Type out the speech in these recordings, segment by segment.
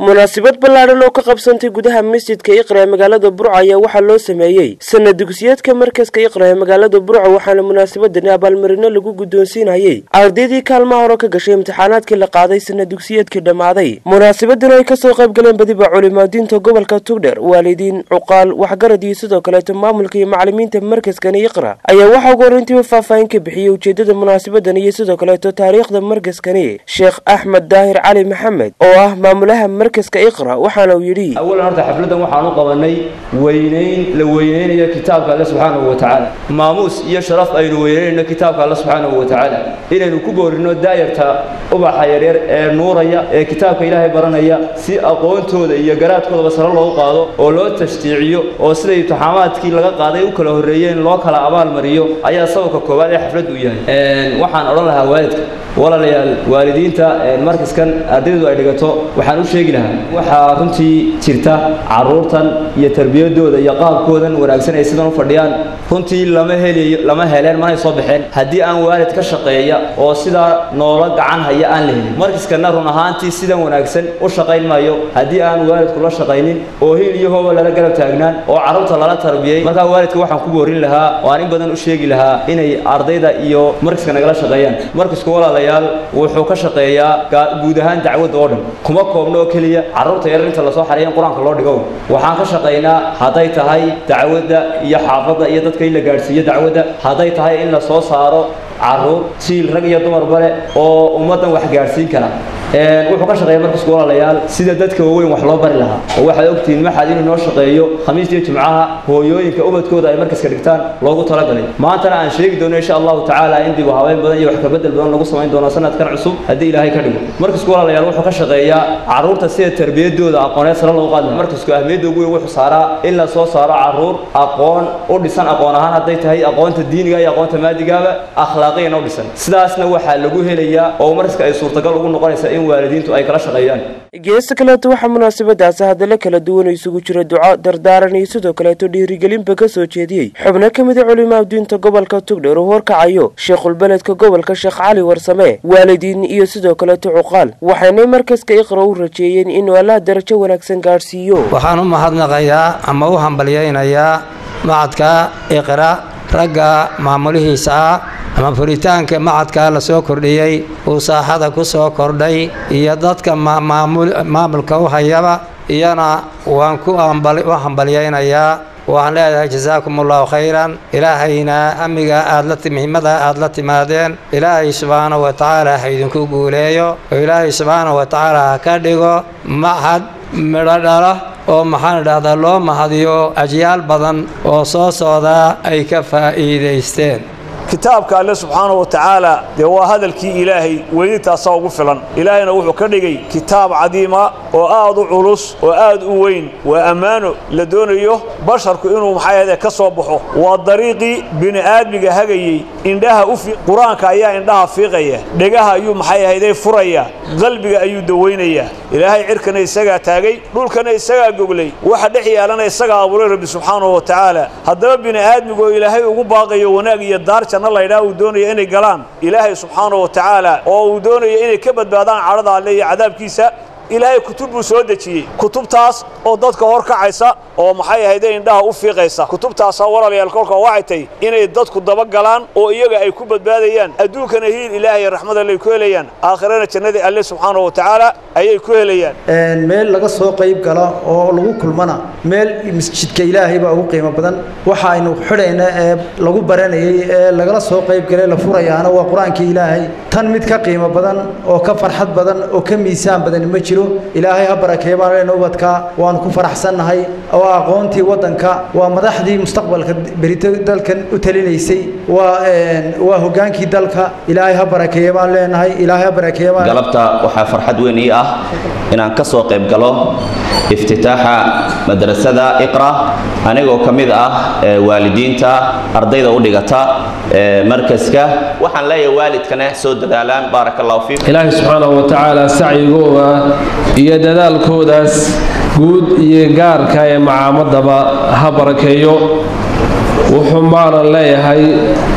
munaasabad ballaadhan oo ka qabsantay gudaha masjidka iqra ee magaalada burco ayaa waxaa loo sameeyey sanad dugsiyeedka markaska iqra ee magaalada burco waxaana munaasabadani abaalmarino lagu guddoonsiinayey ardaydii kaalmaha hore ka gashay imtixaanaadkii la qaaday sanad dugsiyeedkii dhammaaday munaasabadan ay kasoo qayb galeen badiba culimaadiinta gobolka tugdher waalidiin cuqaal waxgarad iyo sidoo kaleeto maamulka iyo macalimiinta markaskani iqra ayaa waxaa ugu horreyntiiba faahfaahin ka bixiyey ujeedada munaasabadan iyo sidoo kaleeto taariikhda markaskani sheekh axmed daahir cali maxamed oo ah maamulaha markaska iqra waxaana uu yidhi awalan horta xafladdan waxaan u qabanay weynayn la weynaynayo kitaabka alle subxaanahu wa tacaala maamuus iyo sharaf aynu weynaynayno kitaabka alle subxaanahu wa tacaala inaynu ku boorino daayarta ubaxa yaryar ee nuuraya ee kitaabka ilaahay baranaya si aqoontooda iyo garaadkoodaba sare loogu qaado oo loo tashjiiciyo oo siday imtixaamaadkii laga qaaday u kala horreeyeen loo kala abaalmariyo ayaa sababka koowaad ee xafladdu u yahay waxaan odhan lahaa waalidka walaalayaal waalidiinta markaskan ardaydu ay dhigato waxaan u sheegi lahaa waxaa runtii jirta caruurtan iyo tarbiyadooda iyo qaabkoodan wanaagsan ay sidan u fadhiyaan runtii lama helayo lama heleen manay soo baxeen haddii aan waalid ka shaqeeya oo sidaa noola gacan haya aan la helin markaskanna run ahaantii sidan wanaagsan u shaqayn maayo haddii aan waalidku la shaqaynin oo hil iyo hooba lala garab taagnaan oo carruurta lala tarbiyey markaa waalidka waxaan ku boorin lahaa oo aan in badan u sheegi lahaa inay ardayda iyo markaska nagala shaqeeyaan markasku walaalayaal wuxuu ka shaqeeyaa guud ahaan dacwadda oo dhan kuma koobno oo keliya carruurta yarar inta lasoo xareeya in qur-aanka loo dhigo waxaan ka shaqaynaa hadday tahay dacwadda iyo xaafadda iyo dadka in la gaadhsiiyo dacwadda hadday tahay in la soo saaro carruur siil rag iyo dumarba leh oo ummaddan wax gaadhsiin kara wuxuu ka shaqeeya markasku walaalayaal sida dadka waaweyn wax loo bari lahaa oo waxaad ogtihiin maxaad inuu noo shaqeeyo khamiis iyo jimcaha hooyooyinka ubadkooda ay markaska dhigtaan loogu talagalay maantana aan sheegi doono insha allahu tacaala in dib u habeyn badan iyo wax kabedel badan lagu samayn doono sanadkan cusub haddii ilaahay ka dhigo markasku walaalayaal wuxuu ka shaqeeyaa carruurta sida tarbiyadooda aqooneed sare loogu qaadi markasku ahmiyadda ugu weyn wuxuu saaraa in la soo saaro carruur aqoon u dhisan aqoon ahaan hadday tahay aqoonta diiniga iyo aqoonta maadigaaba akhlaaqiyan u dhisan sidaasna waxaa lagu helayaa oo markaska ay suurtagal ugu noqonaysa in waalidiintu ay kala shaqeeyaan geesta kaleeto waxaa munaasabadaasi hadalla kala duwan oo isugu jira duco dardaaran iyo sidoo kaleeto dhiirigelinba ka soo jeediyey xubno ka mida culimaadiinta gobolka tugdher oo horkacayo sheekhulbeledka gobolka sheekh cali warsame waalidiin iyo sidoo kaleeto cuqaal waxaynay markaska iqra u rajeeyeen inuu allaha darajo wanaagsan gaadhsiiyo waxaan u mahadnaqayaa ama u hambalyaynayaa macadka iqra ragga maamulihiisa ah ama furitaanka macadka la soo kordhiyey uu saaxada ku soo kordhay iyo dadka maamulka u hayaba iyana waan ku u hambalyaynayaa waxaan leedahay jasaakum allahu khayran ilaahayna amiga aad muhiimada aad la timaadeen ilaahay subxaana wa tacaala ha idinku guuleeyo oo ilaahay subxaana wa tacaala ha ka dhigo mahad midho dhala oo maxaan idhahdaa loo mahadiyo ajyaal badan oo soo socdaa ay ka faa'iidaysteen kitaabka alle subxaana wa tacaala dee waa hadalkii ilaahay weynintaasaa ugu filan ilaahayna wuxuu ka dhigay kitaab cadiima oo aad u culus oo aad u weyn waa ammaano la doonayo basharku inuu maxay ahde ka soo baxo waa dariiqii bini'aadmiga hagayey indhaha u qur-aanka ayaa indhaha fiiqaya dhegaha ayuu maxay ahayday furaya qalbiga ayuu dawaynayaa ilaahay cirkana isagaa taagay dhulkana isagaa goglay waxa dhex yaalana isagaa abuuray rabbi subxaanahu wa tacaala haddaba bini'aadmigu oo ilaahay ugu baaqayo wanaag iyo daar janno laydhaha uu doonaya inay galaan ilaahay subxaanahu wa tacaala oo uu doonaya inay ka badbaadaan cadhada alle iyo cadaabkiisa ilaahay kutub buu soo dejiyey kutubtaas oo dadka hor kacaysa oo maxay ahayde indhaha u fiiqaysa kutubtaasaa walaalayaal kolka waxay tahy inay dadku dabagalaan oo iyaga ay ku badbaadayaan adduunkana hiil ilaahay raxmad allay ku helayaan aakhirana jannadii alle subxaanahu wa tacaala ayay ku helayaan meel laga soo qayb gala oo lagu kulmana meel masjidka ilaahay baa ugu qiimo badan waxa aynu xidhayna ee lagu baranayey ee lagala soo qayb galay la furayaana waa qur-aankii ilaahay tan mid ka qiimo badan oo ka farxad badan oo ka miisaan badan ma jiro ilaahay ha barakeeyo baan leenahay ubadka waanu ku faraxsannahay waa aqoontii waddanka waa madaxdii mustaqbalka berito dalkan u talinaysay waa waa hoggaankii dalka ilaahay ha barakeeyo baan leenahay ilaahay ha barakeeyo baan galabta waxaa farxad weyn ii ah inaan ka soo qayb galo iftitaaxa madrasada iqra anigoo ka mid ah waalidiinta ardayda u dhigata markaska waxaan leeyahay waalidkana soo dadaalaan baaraka allahu fiikum ilaahay subxaanahu wa tacaala sacyigooda iyo dadaalkoodaas guud iyo gaarka ee macaamadaba ha barakeeyo wuxuu maanan leeyahay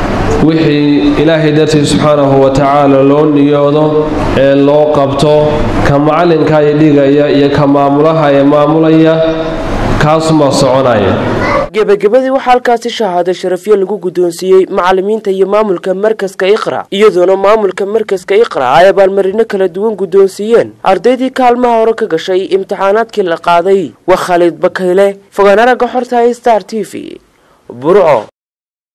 wixii ilaahay dartiis subxaanahu wa tacaala loo niyoodo ee loo qabto ka macalinka ee dhigaya iyo ka maamulaha ee maamulaya kaasumaa soconaya gebagabadii waxaa halkaasi shahaado sharafyo lagu guddoonsiiyey macalimiinta iyo maamulka markaska iqra iyadoona maamulka markaska iqra ay abaalmarino kala duwan guddoonsiiyeen ardaydii kaalmaha hore ka gashay imtixaanaadkii la qaaday waa khaalid bakayle fogaan aragga xorta star t v burco